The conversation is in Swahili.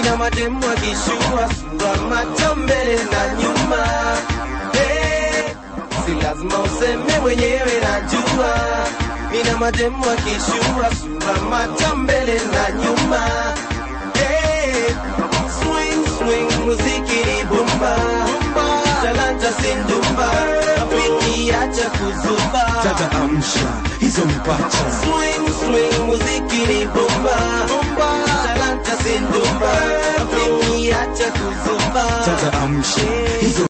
mina mademu akishua sura macho mbele na nyuma hey, si lazima useme mwenyewe najua mina mademu akishua sura macho mbele na nyuma hey, swing swing muziki ni bomba talanta sindumba rafiki acha kuzuba dada amsha hizo mipacha swing swing muziki ni bomba talanta sindumba rafiki acha kuzuba dada amsha hizo